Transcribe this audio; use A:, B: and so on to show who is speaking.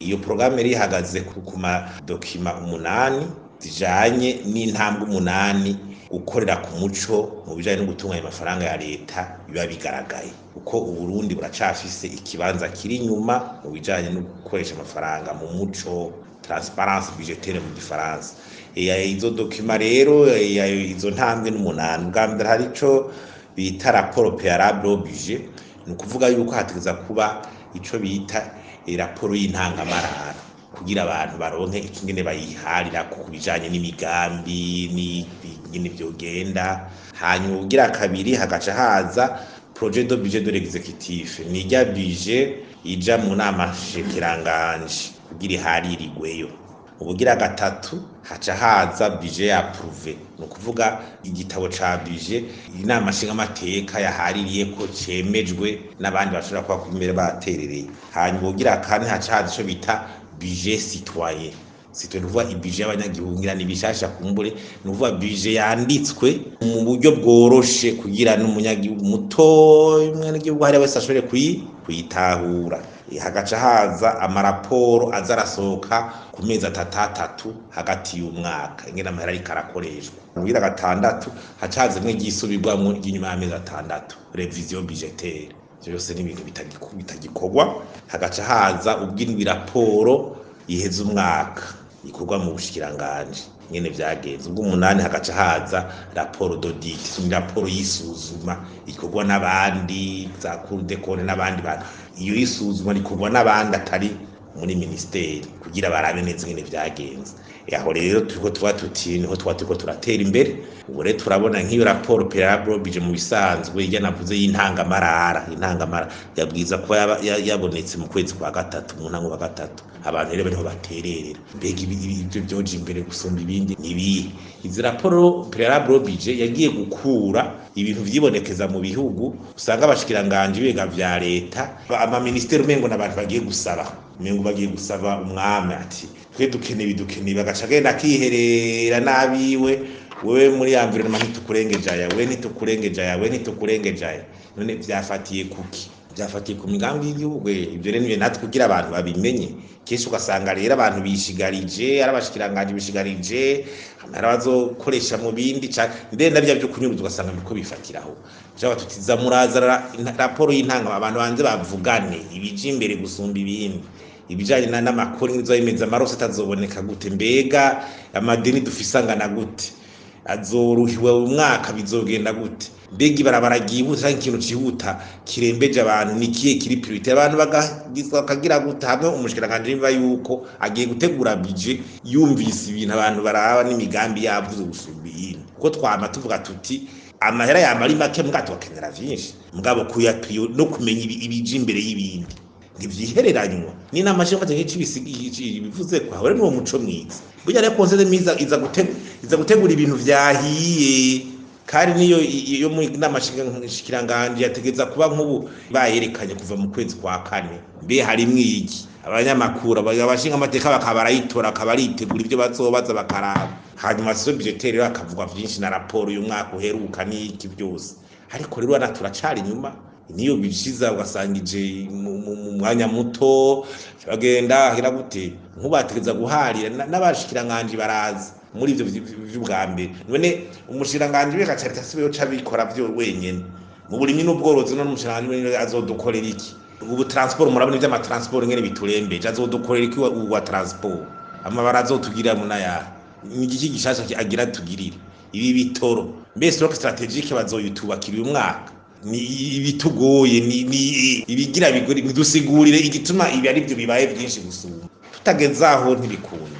A: iyo porogaramu yari ihagaze ku madokima umunani zijanye n'intambwe umunani gukorera ku muco mu bijanye no gutunganya amafaranga ya leta biba bigaragaye kuko uburundi buracafise ikibanza kiri inyuma mu bijanye no gukoresha amafaranga mu muco transparence budgetaire mu gifaransa izo dokima rero izo ntambwe n'umunani bwa mbere hari ico bita raporo préalable au budget ni ukuvuga yuko hategeza kuba ico bita raporo y'intangamarara kugira abantu baronke ikingene bayiharira ku bijanye n'imigambi n'ingene vyogenda hanyuma ugira kabiri hagaca haza projet de budget de l'exécutif ni rya budget ija mu nama shikiranganje kugira iharirirweyo ubugira gatatu haca haza budget approuvé ni ukuvuga igitabo ca budget inama nshingamateka yahaririye ko cemejwe n'abandi bashobora kuba kumere baterereye hanyuma ubugira kane haca haza ico bita budget citoyen citoyen nuvuga ibudget y'abanyagihugu ngira ni bishasha kumbure nuvuga budget yanditswe mu buryo bworoshe kugira n'umunyagihugu muto umwenegihugu hariya wese ashobore kuyitahura hagaca haza amaraporo aza arasohoka ku mezi atatu atatu hagati y'umwaka ingene amahera ariko arakoreshwa mugira gatandatu haca haza imwe ryisubirwamwo ry'inyuma y'amezi atandatu revision budgetaire ivyo byose ni ibintu bitagikorwa hagaca haza ubw'indwi raporo iheza umwaka ikorwa mu bushikiranganje nyene vyagenze ubwo umunani hagaca haza raporo d'audit ni raporo y'isuzuma ikorwa n'abandi za cour de compte n'abandi bantu iyo y'isuzuma rikorwa n'abandi atari muri ministeri kugira barabe neza ingene vyagenze aho rero turiko tuba tuti niho tuba turiko turatera imbere ubu rero turabona nk'iyo raporo préalable bije mu bisanzwe irya navuze y'intangamarara intangamara yabwiza kuba yabonetse mu kwezi kwa gatatu mu ntango wa gatatu abantu rero bariho batererera mbega ibyo vyoje imbere gusumba ibindi nibihe izi raporo préalable bije yagiye gukura ibintu vyibonekeza mu bihugu usanga abashikiranganje ibiga vya leta amaministeri umengo n'abantu bagiye gusaba umengo bagiye gusaba umwami ati twe dukeneye ibidukeneye bagaca agenda akiherera n'abiwe wewe muri environnement ntitukurengeje aya we ntitukurengeje aya we ntitukurengeje aya none vyafatiye kuki vyafatiye ku migambi y'igihugu ivyo rero nivyo natwe kugira abantu babimenye kenshi ugasanga rero abantu bishigarije ari abashikiranganje bishigarije amahera bazokoresha mu bindi ndende navyo vyo kunyuruza ugasanga biriko bifatiraho jaba tutiza muraza raporo y'intanga abantu banze bavugane ibije imbere gusumba ibindi ibijanye n'amakuru ngizoyemeza amarose atazoboneka gute mbega amadeni dufise angana gute azoruhiwe umwaka bizogenda gute mbega ibarabara ryihuta canke ikintu cihuta kirembeje abantu ni kiye kiri priorite abantu bakagira gute hamwe umushikiranganje yumva yuko agiye gutegura bije yumvise ibintu abantu baraba n'imigambi yavuze gusumba iyindi kuko twama tuvuga tuti amahera yama ari make mbwa tugakenera vyinshi mugabo kuya no kumenya ibije imbere y'ibindi ntivyihereranywa ni n'amashinga mateka c'ibisigi bivuze ko ahore n'uwo muco mwiza burya rero konseze miza iza gutegura iza gutegura ibintu vyahiye kandi niyo iyo mu namashikiranganje yategeza kuba nk'ubu bayerekanye kuva mu kwezi kwa kane mbe harimwo iki abanyamakuru abashinga amateka bakaba barayitora akaba aritegura ibyo bazobaza bakaraba hanyuma sizo budgetaire rero akavuga vyinshi na raporo y'umwaka uheruka n'iki byose ariko rero na turacari inyuma niyo bishiza ugasanga ije mu mwanya muto bagenda hira gute nkubategeza guharira n'abashikiranganje baraza muri ivyo vy'ubwa mbere none umushiranganje we gacarita sibeyo cabikora vyo wenyene mu burimyi n'ubworozi none umushiranganje azodukorera iki ubu transport murabona ivyo amatransport ngene biturembeje azodukorera iki uwa transport amabara azotugira munaya ni igiki gishasha agira tugirire ibi bitoro mbese rock strategique bazoyitubakira uyu mwaka ni ibitugoye ni ni ibigira bigori bidusigurire igituma ibi ari byo bibaye byinshi gusuma tutageze aho ntibikunda